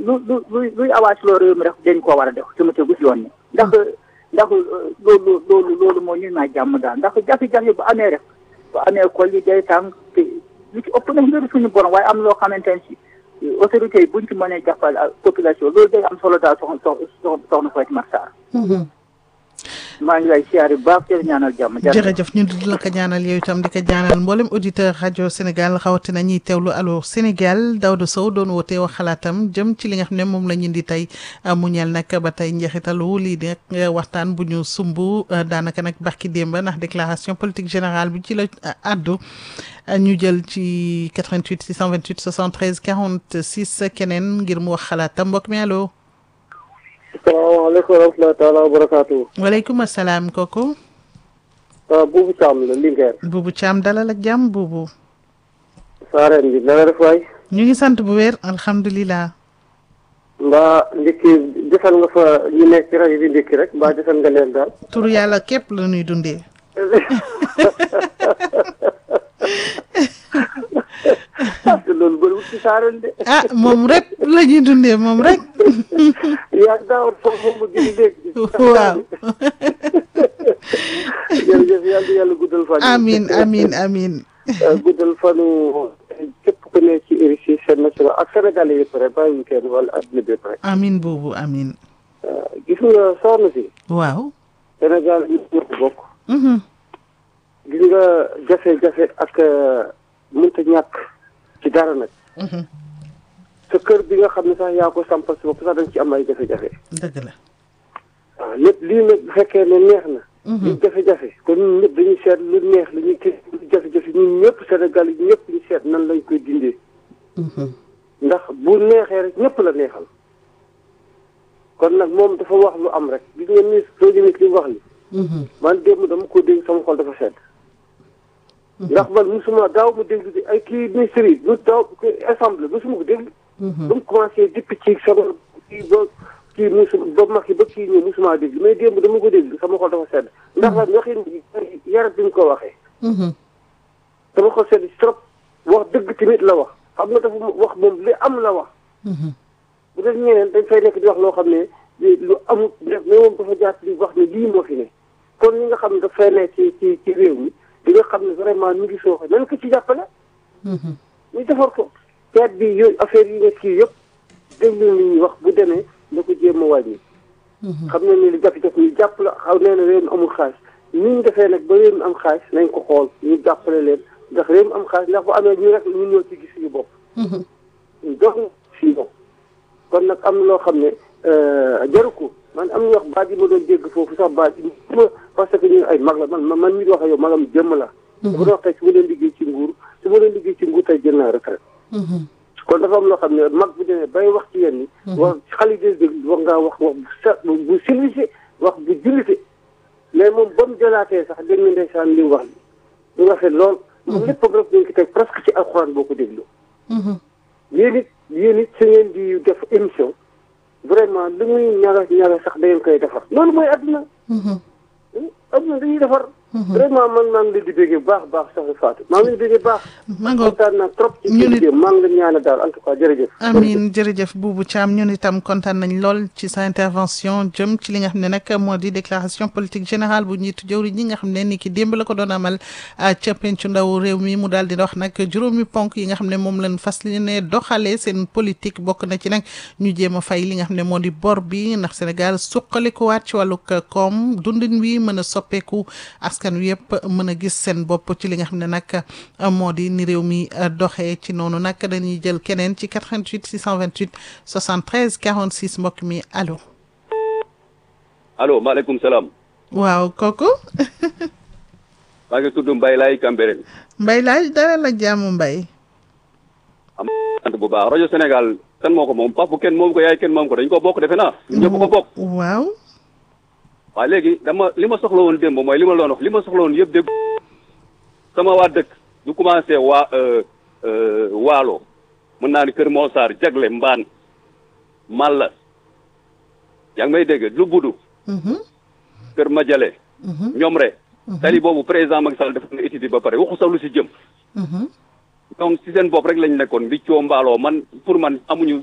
lu lu luy luy awaas loo réew mi rek dañ koo war a def su ma tegu si yoon ni ndax ndax loolu loolu loolu moo ñu may jàmm daal ndax jafe-jafe bu amee rek bu amee kol yi day tàng te lu ci ëpp nag mbiru suñu borom waaye am loo xamante ne si autorités yi buñ ci mënee jàppal population loolu day am solo daal soxna soxna soxna Fatima Sarr maa ngi lay siyaare bu baax di ñaanal jàmm. jërëjëf ñu di la ko ñaanal yow itam di ko ñaanal mboolem auditeur rajo Sénégal rawatina ñiy teewlu Allô Sénégal Daouda Sow doon wootee wax xalaatam jëm ci li nga xam ne moom la ñu indi tey mu ñeel nag ba tey njeexitalu lii di waxtaan bu ñu sumb daanaka nag barki démb ndax déclaration politique générale bi ci la addu ñu jël ci 88 628 73 46 keneen ngir mu wax xalaatam mbokk mi allo. salaamaaleykum wa rahmatulah taala wa barakaatu. waaleykum salaam kooku. waaw Boubou Thiam la Linguère. Boubou Thiam dalal ak jàmm Boubou. saareen bi na nga def waay. ñu ngi sant bu wér alhamdulilah. mbaa ndikki defal nga fa ñu nekk ci rajo bi ndikki rek mbaa defal nga leen daal. turu yàlla képp la ñuy dundee. loolu bëriwul ci saareen de. ah moom rek la ñuy dundee moom rek. yaa ngi daawoon foofu moom ma gis dégg. waaw. jërëjëf yàlla na yàlla guddal fan. amiin amiin amiin. guddal fanu képp ku ne ci RICI seen national ak Sénégal yëpp rek bàyyiwuñ kenn wala adduna bi yëpp rek. amiin boobu amiin. gis nga soxna si. waaw. Sénégal ñu ñoo ko bokk. gis nga jafe-jafe ak mënta ñàkk ci dara nag. sa kër bi nga xam ne sax yaa ko sampal si bopp sax dañ ci am ay jafe-jafe. dëgg la. waaw lépp lii nag bu fekkee ne neex na. lu jafe-jafe kon ñun ñëpp dañuy seet lu neex lu ñuy kii lu jafe-jafe ñun ñëpp Sénégal yi ñëpp ñu seet nan lañ koy dindee. ndax bu neexee rek ñëpp la neexal. kon nag moom dafa wax lu am rek gis nga ministre soo jëmee li mu wax li man démb dama ko dégg sama xol dafa sedd. ndax man musuma daaw ma déglu ay kii ministre yi lu daaw assemblée musuma ko déglu. ba mu commencé depuis ci sama kii ba kii musu ba mag yi ba kii ñëw musuma déglu mais démb dama ko déglu sama xol dafa sedd. ndax la waxin yarat bi ñu ko waxee. sama xol sedd si trop wax dëgg tamit la wax xam nga dafa wax moom li am la wax. bu def ñeneen dañ fay nekk di wax loo xam ne lu amul def mais moom dafa jaar di wax ne lii moo fi ne kon ñi nga xam ne dafay nekk ci ci ci réew mi di nga xam ne vraiment mi ngi sooxe nañ ko ci jàppale. ñu defar ko teet bi yooyu affaire yi nga kii yëpp déglu li ñuy wax bu demee na ko jéem a wàññi. xam ne ni li jafe-jafe ñu jàpp la xaw nee na réew mi amul xaalis ni ñu defee nag ba réew mi am xaalis nañ ko xool ñu jàppale leen ndax réew mi am xaalis ndax bu amee ñu rek ñu ñoo ci gis suñu bopp. donc fii moom kon nag am na loo xam ne jaru ko man am na wax baat yi ma doon dégg foofu sax baat yi ma parce que ñu ay mag la man man mi di wax ak yow magam jëmm la. bu doon wax tey su ma leen liggéey ci nguur su ma leen liggéey ci nguur tey jël naa retraite. kon dafa am loo xam ne mag bu demee bay wax ci yéen ñi. wax xale yi dégg wax ngaa wax wax bu sa bu civilisé wax bu jullite mais moom ba mu jëlaatee sax dégg nga ndeysaan li mu wax li lu rafet lool. moom léppam rek dañ ko teg presque ci alxuraan boo ko déglu. yéen it yéen it su ngeen di def émission vraiment lu muy ñaga ñaga sax da ngeen koy defar loolu mooy adduna. adduna dañuy defar. vraiment man maa ngi leen di déggee bu baax baax soxna Fatou maa ngi leen di déggee baax. maa ngi kontaan naa trop ci ñu nit maa ngi leen ñaanal daal en tout cas jërëjëf. amiin jërëjëf Boubou Thiam ñun itam kontaan nañ lool ci sa intervention jëm ci li nga xam ne nag moo di déclaration politique générale bu njiitu jëwriñ ñi nga xam ne ni ki démb la ko doon amal ca pencu ndaw réew mi mu daal di wax nag juróomi ponk yi nga xam ne moom lañ fas ne doxalee seen politique bokk na ci nag ñu jéem a fay li nga xam ne moo di bor bi ndax Sénégal suqalikuwaat ci wàllug koom dundin wi mën a soppeeku askan wi yëpp mën a gis seen bopp ci li nga xam ne nag moo di ni réew mi doxee ci noonu nag dañuy jël keneen ci 88 628 73 46 mbokk mi allo. allo maaleykum salaam. waaw kooku. maa ngi tudd Mbaye Laye Cambérène. Mbaye Laye dara la jàmm Mbaye. am sant bu baax rajo Sénégal kan moo ko moom papa kenn moom ko yaay kenn moom ko dañ ko bokk defe naa. ñëpp ko bokk. waaw. waaw léegi dama li ma soxla woon démb mooy li ma doon wax li ma soxla woon yëpp dégg sama waa dëkk du commencé waa waalo mën naa ni Kër Moussar Jagle Mbaan Malla yaa ngi may dégg lu budu Kër Madiale ñoom re tali boobu président Macky Sall def na étude ba pare waxu sax lu si jëm donc si seen bopp rek lañ nekkoon bi coo mbaaloo man pour man amuñu